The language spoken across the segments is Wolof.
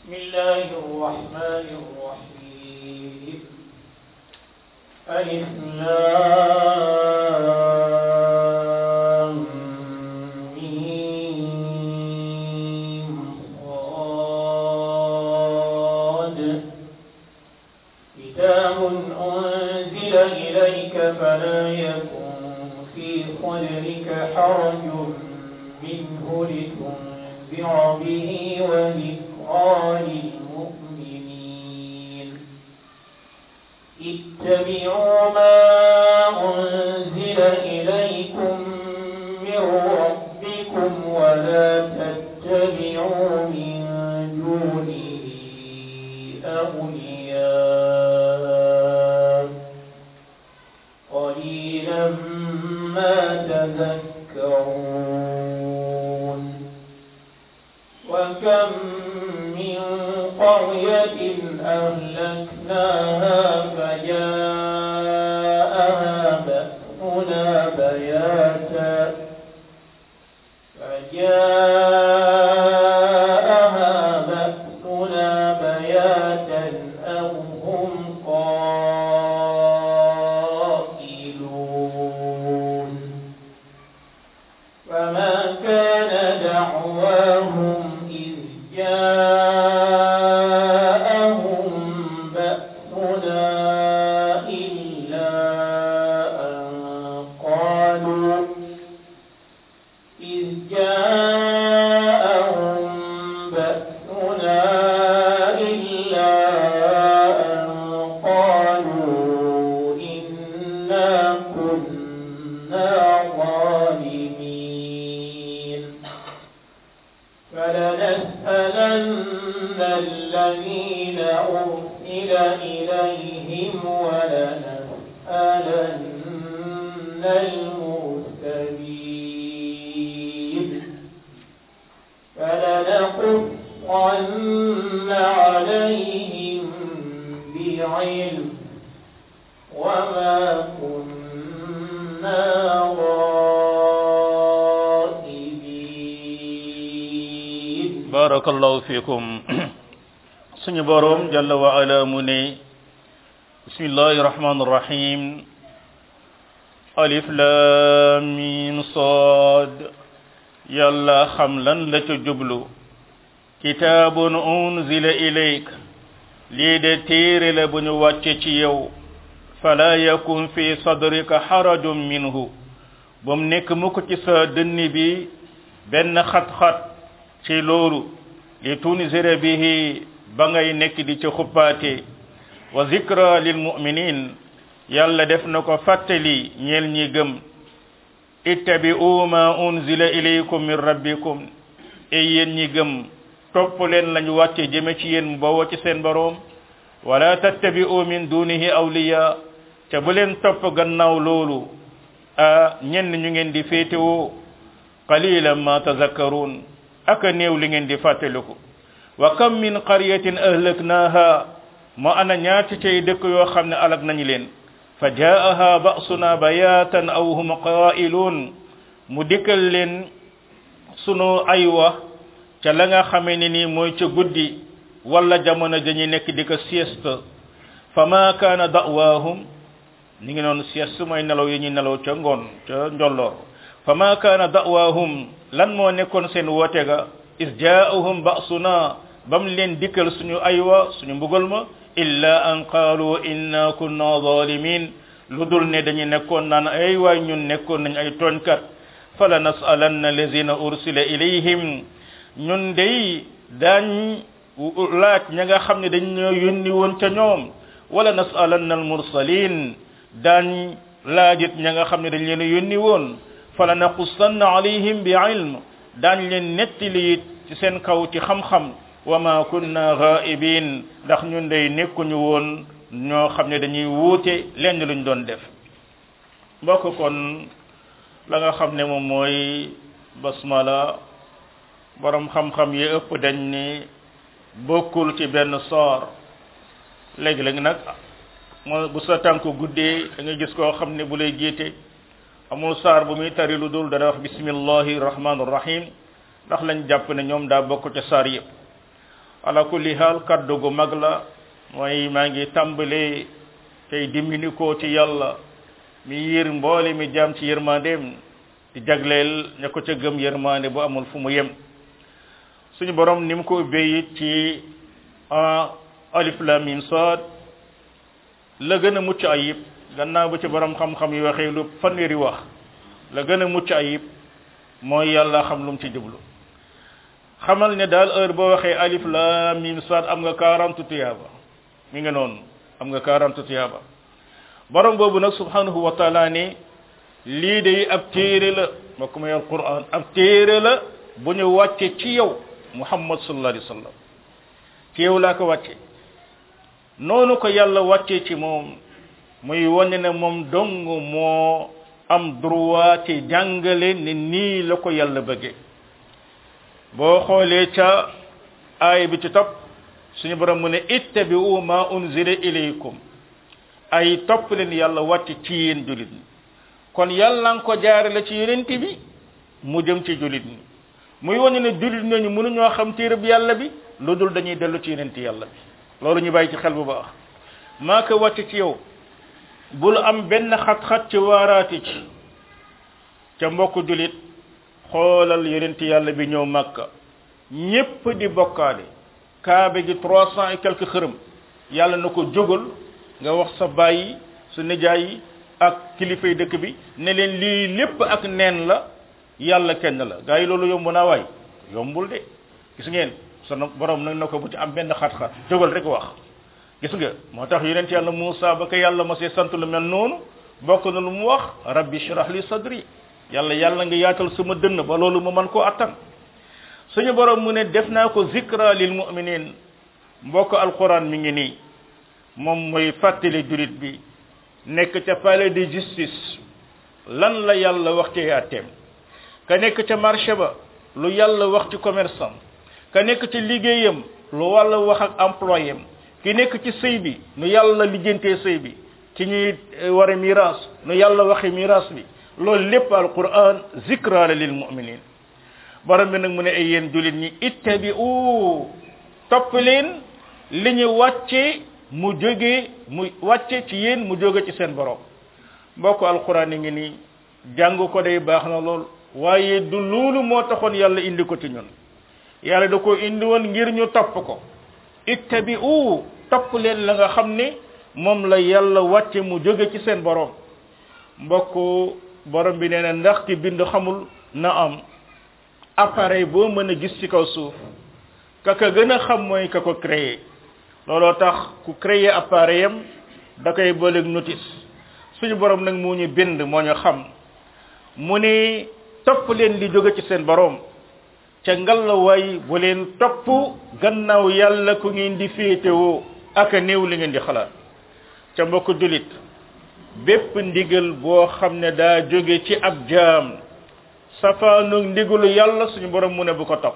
بسم الله الرحمن الرحيم ألف لام ميم صاد كتاب أنزل إليك فلا يكن في صدرك حرج منه لتنذر به وذكرى للمؤمنين اتبعوا ما أنزل إليكم من ربكم ولا تتبعوا من دونه أولياء قليلا ما تذكرون وكم من قرية أهلكناها فجاءها بأسنا بياتا فجاءها بأسنا بياتا أو هم قائلون فما كان دعواهم إذ جاءهم بأسنا إلا أن قالوا إذ جاءهم بأسنا إلا أن قالوا إنا كنا ظالمين فلنسألن الذين أرسل إليهم ولنسألن المرسلين فلنقصن عليهم بعلم وما كنا غائبين barakallahu fikum suñu borom jalla wa ala mu ne bismillahi rahmani rahim alif lam mim sad yàlla xam lan la ca jublu kitaabun unzila ilayk lii de téere la bu ñu wàcce ci yow fala yakun fi sadrika harajun minhu bum nekk mukk ci sa dënn bi benn xat-xat ci loolu li tunzira bihi ba ngay nekk di ci xuppaate wa zikra lil mu'minin yàlla def na ko fàttali ñeel ñi gëm ittabi'u ma unzila ilaykum min rabbikum e yéen ñi gëm topp leen lañu wàcce jëme ci yéen mu bawoo ci seen boroom wala tattabi'u min dunihi awliya te bu leen topp gannaaw loolu a ñenn ñu ngeen di féetewoo qalilan ma tazakkarun aka néew li ngeen di fàttaliku wa kam min qaryatin ahlaknaha mo ana ñaati cay dëkk yoo xam ne alag nañu leen fa jaaha ba'suna bayatan aw hum qa'ilun mu dikkal leen sunu aywa ca la nga xamee ne nii mooy ca guddi wala jamono dañuy nekk di ko sieste fa ma kaana da'waahum ni ngi noonu sieste mooy nelaw yi ñuy nelaw ca ngoon ca njolloor fa ma kaana da'waahum lan moo nekkoon seen woote ga is jaa'ahum ba'suna bam leen dikkal suñu aywa suñu mbugal ma illa an qaalu inna kunna zalimin lu dul ne dañu nekkoon naan ay waay ñun nekkoon nañ ay tooñkat fala nas'alanna allazina ursila ilayhim ñun day daañ laaj ña nga xam ne dañ ñoo yónni woon ca ñoom wala nas'alanna almursalin daañ laajit ña nga xam ne dañ leen yónni woon fala naqussanna alayhim bi ilm daañ leen nettali it ci seen kaw ci xam-xam wa ma kunna ghaibin ndax ñun day nekkuñu woon ñoo xam ne dañuy wuute lenn luñ doon def mbokk kon la nga xam ne moom mooy basmala borom xam-xam yi ëpp dañ ni bokkul ci benn soor léegi-léegi nag moo bu sa tànk guddee da nga gis koo xam ne bu lay jiite amul saar bu muy tari lu dul dana wax bismillahi rahmanir rahim ndax lañ jàpp ne ñoom daa bokk ca saar yëpp ala kulli haal kaddu gu mag la mooy maa ngi tàmbalee tey dimbali ko ci yàlla mi yër mboole mi jaam ci yërmandeem di jagleel ña ko ca gëm yërmande bu amul fu mu yem suñu borom ni mu ko ubbee it ci alif lam mim sad la gën a mucc ayib gannaaw ba ci borom xam-xam yi waxee lu fanweeri wax la gën a mucc ayib mooy yàlla xam lu mu ci jublu xamal ne daal heure boo waxee alif lam mim sad am nga 40 tuyaaba mi nga noonu am nga 40 tuyaaba borom boobu nag subhanahu wa taala ne lii de ab téere la mbokk ma yor quran ab téere la bu ñu wàcce ci yow muhammad sallallahu alayhi wa sallam ci yow laa ko wàcce noonu ko yàlla wàccee ci moom muy wane ne moom dong moo am droit ci jàngale ne nii la ko yàlla bëggee boo xoolee ca aay bi ci topp suñu borom mu ne ittabi'u ma unzila ilaykum ay topp leen yàlla wàcc ci yéen julit ñi kon yàlla nga ko jaarale ci yonent bi mu jëm ci julit ñi muy wane ne julit ñooñu mënuñoo xam téereb yàlla bi lu dul dañuy dellu ci yonent yàlla bi loolu ñu bàyyi ci xel bu baax maa ko wàcc ci yow bul am benn xat-xat ci waaraati ci ca mbokk julit xoolal yonent yàlla bi ñëw màkka ñépp di bokkaale kaabe gi trois cent et quelques xërëm yàlla na ko jógal nga wax sa bàyyi su nijaay yi ak kilifay dëkk bi ne leen lii lépp ak neen la yàlla kenn la gaa yi loolu yomb naa waay yombul de gis ngeen sunu borom nag na ko bu ci am benn xat-xat jógal rek wax gis nga moo tax yonent yàlla Muusa ba ko yàlla ma see sant lu mel noonu bokk na lu mu wax rabbi shrah li sadri yàlla yàlla nga yaatal sama dënn ba loolu ma man koo attan suñu borom mu ne def naa ko zikra lil mu'minin mbokk alquran mi ngi nii moom mooy fàttali julit bi nekk ca palais de justice lan la yàlla wax ci àtteem ka nekk ca marché ba lu yàlla wax ci commerçant ka nekk ci liggéeyam lu wàlla wax ak employé am ki nekk ci sëy bi nu yàlla lijjantee sëy bi ci ñuy war a miraas nu yàlla waxe miraas bi loolu lépp alquran zikra la lil muminin borom bi nag mu ne ay yéen julit ñi ittabi'u topp leen li ñu wàcce mu jóge mu wàcce ci yéen mu jóge ci seen borom mbokk alquran yi ngi nii jàng ko day baax na lool waaye du loolu moo taxoon yàlla indi ko ci ñun yàlla da ko indi woon ngir ñu topp ko ittabi'u topp leen la nga xam ne moom la yàlla wàcce mu jóge ci seen borom mbokk borom bi nee na ndax ki bind xamul na am appareil boo mën a gis ci kaw suuf ka ka gën a xam mooy ka ko créé looloo tax ku créé appareil am da koy booleeg notice suñu borom nag moo ñu bind moo ñu xam mu ne topp leen li jóge ci seen borom ca ngalawaay bu leen topp gannaaw yàlla ku ngeen di féetewoo ak a néew li ngeen di xalaat ca mbokk julit bépp ndigal boo xam ne daa jóge ci ab jaam safaanu ndigalu yàlla suñu borom mu ne bu ko topp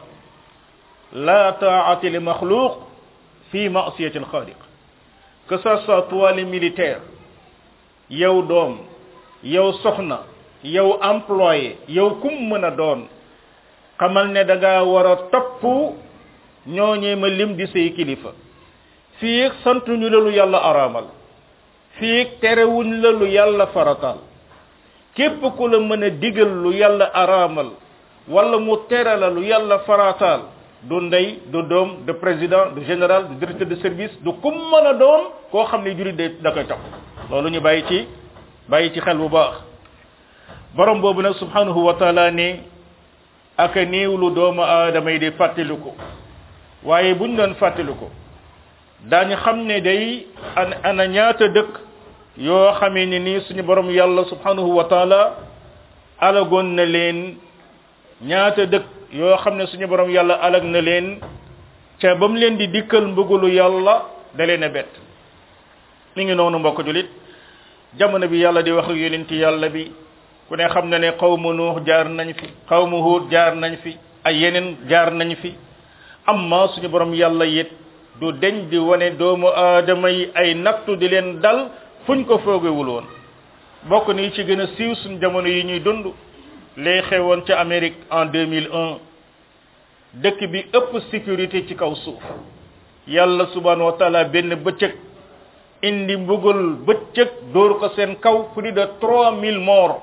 la taati li maxluq fi masiyati alxaaliq que ça soit toi le militaire yow doom yow soxna yow employé yow kum mën a doon xamal ne da ngaa war a topp ñooñee ma lim di say kilifa fii santuñu la lu yàlla araamal fii terewuñ la lu yàlla farataal képp ku la mën a digal lu yàlla araamal wala mu tere la lu yàlla farataal du ndey du doom de président du général du directeur de service du kum mën a doon koo xam ne jurit de da koy topp loolu ñu bàyyi ci bàyyi ci xel bu baax borom boobu nag subhanahu wa taala ne aka néew lu doomu aadama yi di fàttaliku waaye buñ doon fàttaliku daañu xam ne day an ana ñaata dëkk yoo xamee ni nii suñu borom yàlla subhanahu wa taala alagoon na leen ñaata dëkk yoo xam ne suñu borom yàlla alag na leen ca ba mu leen di dikkal mbëggalu yàlla da leen a bett mi ngi noonu mbokk julit jamono bi yàlla di wax ak yonenti yàlla bi ku ne xam na ne xawmu nuux jaar nañ fi xawmu huud jaar nañ fi ay yeneen jaar nañ fi amma suñu borom yàlla it du deñ di wane doomu aadama yi ay nattu di leen dal fuñ ko foogewul woon bokk ni ci gën a siiw suñ jamono yi ñuy dund lay xewoon ca Amérique en 2001 dëkk bi ëpp sécurité ci kaw suuf yàlla subhanahu wa taala benn bëccëg indi mbugal bëccëg dóor ko seen kaw plus de trois mille morts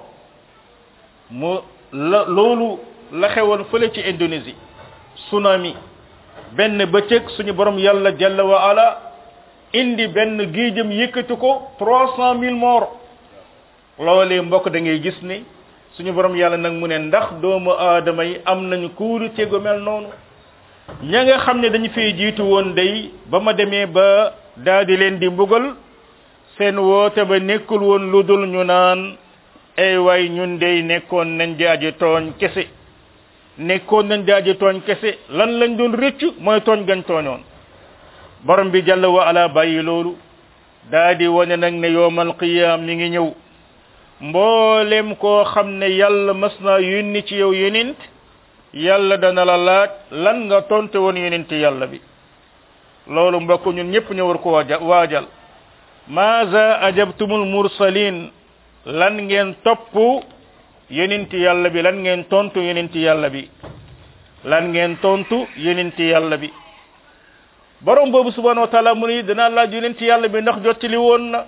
mu la loolu la xewoon fële ci Indonésie tsunami benn bëccëg suñu borom yàlla jalla wa ala indi benn géejam yëkkati ko trois cent mille morts loolee mbokk da ngay gis ni suñu borom yàlla nag mu ne ndax doomu aadama yi am nañu kuuru tego mel noonu ña nga xam ne dañu fay jiitu woon day ba ma demee ba daal di leen di mbugal seen woote ba nekkul woon lu dul ñu naan ay waay ñun day nekkoon nañ di aji tooñ kese nekkoon nañ di aji tooñ kese lan lañ doon rëccu mooy tooñ gañ tooñoon borom bi jàll wa ala bàyyi loolu daa di wane nag ne yowmal qiyam mi ngi ñëw mboolem koo xam ne yàlla mas naa yónni ci yow yonent yàlla dana la laaj lan nga tonte woon yonent yàlla bi loolu mbokk ñun ñëpp ñu war ko waaja waajal maaza ajabtumul mursalin lan ngeen topp yonent yàlla bi lan ngeen tontu yonent yàlla bi lan ngeen tontu yonent yàlla bi borom boobu subhanahu wa taala mu ni danaa laaj yonent yàlla bi ndax jottali woon na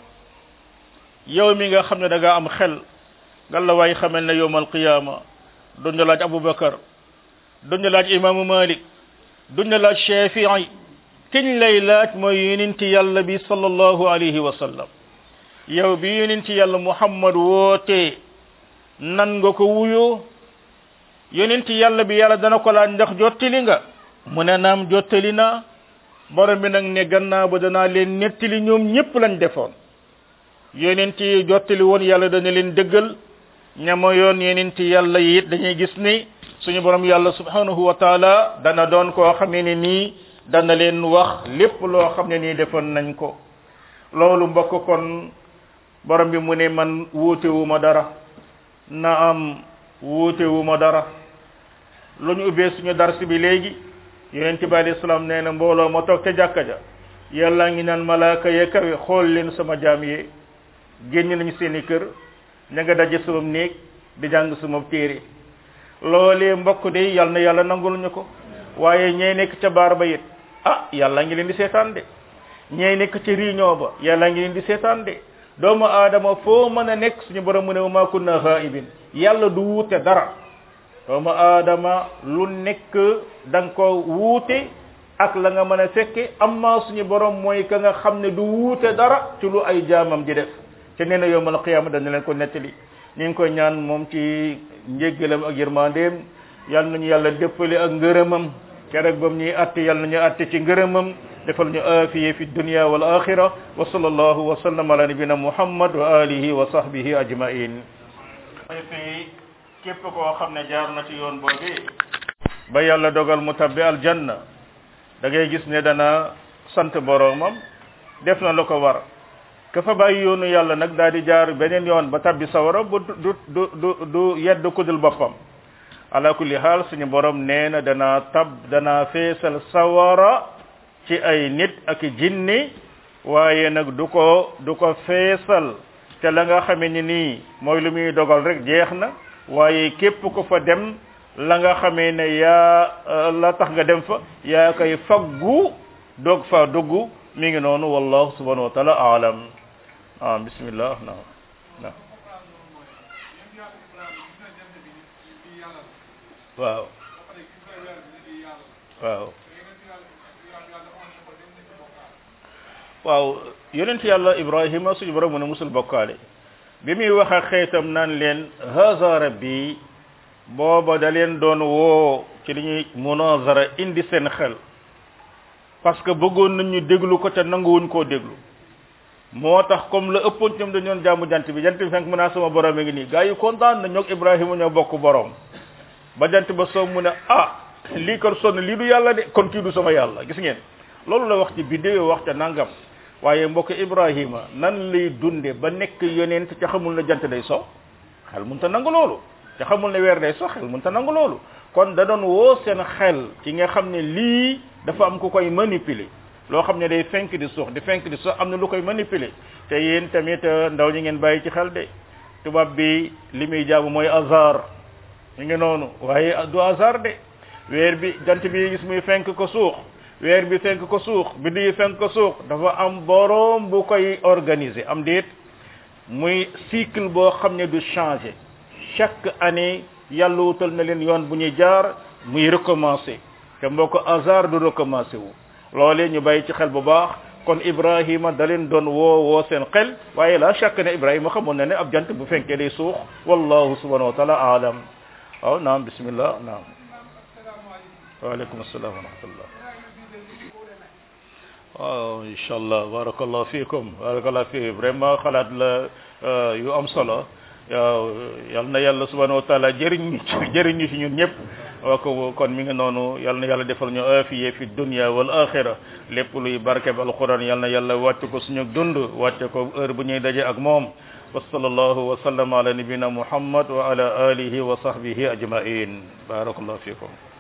yow mi nga xam ne da nga am xel nga la waay xamal ne yowmal qiyama duñ la laaj abubakar duñ la laaj imaamu malik duñ la laaj shafii kiñ lay laaj mooy yonent yàlla bi sallallahu alayhi wa sallam yow bi yonent yàlla muhammad woote nan nga ko wuyoo yonent yàlla bi yàlla dana ko laaj ndax jottali nga mu ne naam jottali naa borom bi nag ne gannaaw ba danaa leen nettali ñoom ñëpp lañ defoon yonent yi jottali woon yàlla dana leen dëggal ñama yoon yonent yàlla yi it dañuy gis ni suñu borom yàlla subhanahu wa taala dana doon koo xamee ne nii dana leen wax lépp loo xam ne nii defoon nañ ko loolu mbokk kon borom bi mu ne man wuutewu ma dara na am wuutewu ma dara lu ñu ubbee suñu dars bi léegi yonent bi alayhi salaam nee na mbooloo ma toog ca jàkka ja yàlla ngi naan malaaka ya kawe xool leen sama jaam yi génn nañu seeni kër ña nga daje sama néeg di jàng sama téere loolee mbokk de yàlla na yàlla nangul ñu ko waaye ñey nekk ca baar ba it ah yàlla ngi leen di seetaan de ñey nekk ca réunion ba yàlla ngi leen di seetaan de doomu aadama foo mën a nekk suñu borom mu ne ma kunna ghaibin yàlla du wuute dara doomu aadama lu nekk da nga ko wuute ak la nga mën a fekke amma suñu borom mooy ka nga xam ne du wuute dara ci lu ay jaamam di def te nee na yowmal qiyaama dana leen ko nettali ñu ngi koy ñaan moom ci njéggalam ak yërmandeem yal nañu yàlla dëppale ak ngërëmam keroog bam ñuy atte yal nañu atte ci ngërëmam defal ñu aafiye fi dunya wal axira wa sallallahu wa sallam ala nabina muhammad wa alihi wa sahbihi ajmain fi képp koo xam ne jaar na ci yoon boobu ba yàlla dogal mu tabbi aljanna da ngay gis ne dana sant boroomam def na la ko war ka fa bàyyi yoonu yàlla nag daal di jaar beneen yoon ba tabbi sawara bu du du du du yedd kudul boppam ala kulli xaal suñu borom nee na dana tab dana feesal sawara ci ay nit ak jinni waaye nag du ko du ko feesal te la nga xamee ni nii mooy lu muy dogal rek jeex na waaye képp ko fa dem la nga xamee ne yaa la tax nga dem fa yaa koy faggu doog fa dugg mi ngi noonu wallahu subhanahu wa taala aalam ah bismillah na na waaw waaw waaw yonent yàlla ibrahima suñu borom mu ne musul bokkaale bi muy wax ak xeetam naan leen haza rabbi booba da leen doon woo ci li ñuy munazara indi seen xel parce que bëggoon nañ ñu déglu ko te nanguwuñ koo déglu moo tax comme la ëppoon ñoom dañoon jaamu jant bi jant bi fenk mu naa sama borom a ngi nii gaa yi kontaan na ñoog ibrahima ñoo bokk borom ba jant ba soo mu ne ah lii kon sonn lii du yàlla de kon kii du sama yàlla gis ngeen loolu la wax ci bidéo wax ca nangam waaye mbokk ibrahima nan lay dunde ba nekk yonent ca xamul ne jant day so xel mun ta nangu loolu ca xamul ne weer day so xel mun ta nangu loolu kon da doon woo seen xel ci nga xam ne lii dafa am ku koy manipuler loo xam ne day fenk di suux di fenk di suux am na lu koy manipuler te yéen tamit ndaw ñi ngeen bàyyi ci xel de tubaab bi li muy jaamu mooy hasard ñu ngi noonu waaye du hasard de weer bi jant bi gis muy fenk ko suux weer bi fenk ko suux biddi yi fenk ko suux dafa am boroom bu koy organiser am déet muy cycle boo xam ne du changer chaque année yàlla wutal na leen yoon bu ñuy jaar muy recommencer te mboo ko hasard du recommencer wu loolee ñu bàyyi ci xel bu baax kon ibrahima da leen doon woo woo seen xel waaye la chaque ne ibrahima xamoon na ne ab jant bu fenkee day suux wallahu subhanahu wa taala aalam waaw naam bismillah naam waaleykum assalam wa rahmatullah waaw incha allah barakallah fiikum barakallah fii vraiment xalaat la yu am solo waaw yal na yàlla subhanahu wa taala jëriñ ñu ci jëriñ ñu ci ñun ñëpp waa ko kon mi ngi noonu yal na yàlla defal ñu afiye fi dunya wal axira lépp luy barke bi alquran yal na yàlla wàcc ko suñu dund wàcce ko heure bu ñuy daje ak moom wa sallallahu wa sallam ala nabina muhammad wa ala alihi wa sahbihi ajmain barakallahu fiikum